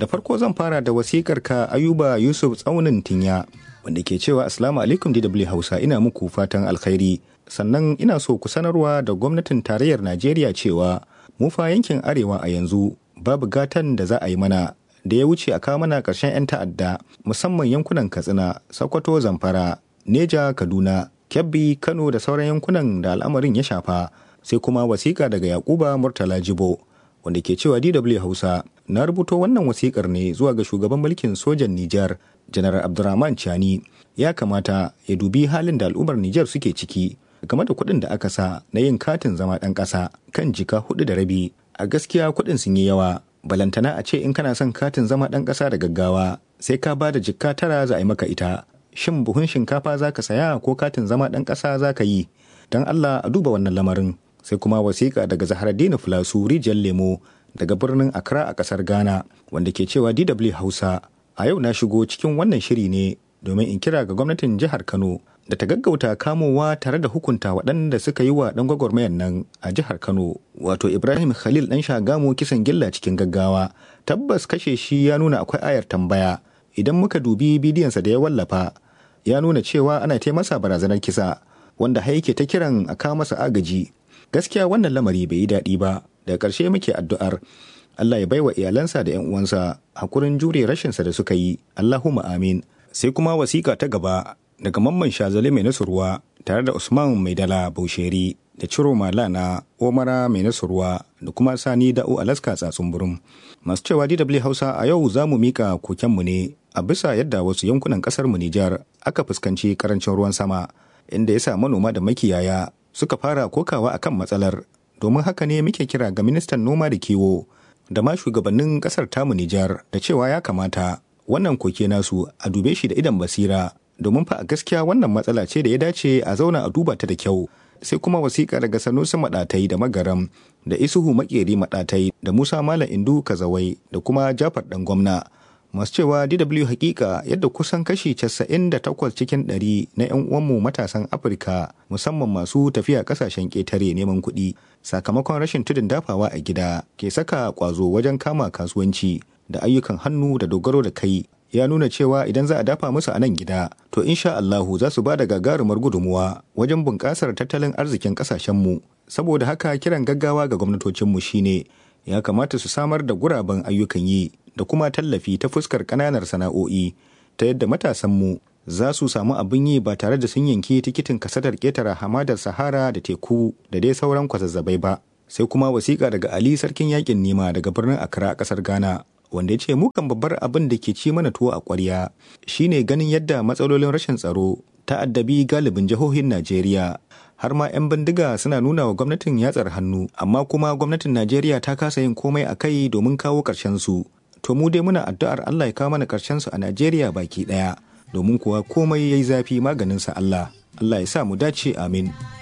Da farko zan fara da wasikar ka Ayuba Yusuf Tsaunin Tinya wanda ke cewa Assalamu alaikum DW Hausa ina muku fatan alkhairi. Sannan ina so ku sanarwa da gwamnatin tarayyar Najeriya cewa mu fa yankin arewa a yanzu babu gatan da za a yi mana da ya wuce a kawo mana ƙarshen 'yan ta'adda musamman yankunan Katsina, Sokoto, Zamfara, Neja, Kaduna, Kebbi, Kano da sauran yankunan da al'amarin ya shafa. Sai kuma wasiƙa daga Yakuba Murtala Jibo wanda ke cewa DW Hausa na rubuto wannan wasikar ne zuwa ga shugaban mulkin sojan Nijar, Janar Abdurrahman Chani. Ya kamata ya dubi halin da al'ummar Nijar suke ciki game da kuɗin da aka sa na yin katin zama ɗan ƙasa kan jika hudu da rabi. A gaskiya kuɗin sun yi yawa. Balantana a ce in kana son katin zama ɗan ƙasa da gaggawa sai ka ba da jikka tara za a yi maka ita. Shin buhun shinkafa za ka saya ko katin zama ɗan ƙasa za ka yi? Don Allah a duba wannan lamarin. sai kuma wasiƙa daga zaharaddini filasu rijiyar lemo daga birnin accra a ƙasar ghana wanda ke cewa dw hausa a yau na shigo cikin wannan shiri ne domin in kira ga gwamnatin jihar kano da ta gaggauta kamowa tare da hukunta waɗanda suka yi wa ɗan gwagwarmayan nan a jihar kano wato ibrahim khalil ɗan shagamu kisan gilla cikin gaggawa tabbas kashe shi ya nuna akwai ayar tambaya idan muka dubi bidiyonsa da ya wallafa ya nuna cewa ana masa barazanar kisa wanda har yake ta kiran a kawo masa agaji gaskiya wannan lamari bai yi daɗi ba daga ƙarshe muke addu'ar Allah ya baiwa iyalansa da 'yan uwansa hakurin jure rashinsa da suka yi Allahumma amin sai kuma wasiƙa ta gaba daga mamman shazali mai nasurwa tare da Usman mai dala Bausheri da Ciro Malana Omara mai nasurwa da kuma Sani Da'u Alaska tsatsun burum masu cewa DW Hausa a yau za mu mika kokenmu ne a bisa yadda wasu yankunan ƙasar mu Nijar aka fuskanci karancin ruwan sama inda ya sa manoma da makiyaya suka fara kokawa akan matsalar domin haka ne muke kira ga ministan noma da kiwo da ma shugabannin kasar tamu Nijar da cewa ya kamata wannan koke nasu a dube shi da idan basira domin fa a gaskiya wannan matsala ce da ya dace a zauna a duba ta da kyau sai kuma wasiƙa daga sanusi maɗatai da magaram da isuhu makeri maɗatai da musa malam indu kazawai da kuma jafar ɗan gwamna masu cewa DW hakika yadda kusan kashi 98 cikin 100 na 'yan uwanmu matasan Afirka musamman masu tafiya kasashen ƙetare neman kuɗi sakamakon rashin tudun dafawa a gida ke saka ƙwazo wajen kama kasuwanci da ayyukan hannu da dogaro da kai ya nuna cewa idan za a dafa musu a nan gida to insha Allahu za su ba da gagarumar gudunmuwa wajen bunƙasar tattalin arzikin ƙasashenmu saboda haka kiran gaggawa ga gwamnatocinmu shine ya kamata su samar da guraben ayyukan yi da kuma tallafi ta fuskar ƙananar sana'o'i ta yadda matasanmu za su samu abin yi ba tare da sun yanki tikitin kasadar ƙetare hamadar sahara da teku da dai sauran kwazazzabai ba sai kuma wasiƙa daga ali sarkin yakin nima daga birnin accra a ƙasar ghana wanda ya ce mukan babbar abin da ke ci mana tuwo a ƙwarya shine ganin yadda matsalolin rashin tsaro ta addabi galibin jihohin najeriya har ma 'yan bindiga suna nuna wa gwamnatin yatsar hannu amma kuma gwamnatin najeriya ta kasa yin komai a kai domin kawo ƙarshen su to mu dai muna addu'ar Allah ya kawo mana ƙarshen su a Najeriya baki ɗaya domin kuwa komai yayi zafi maganin sa Allah Allah ya sa mu dace amin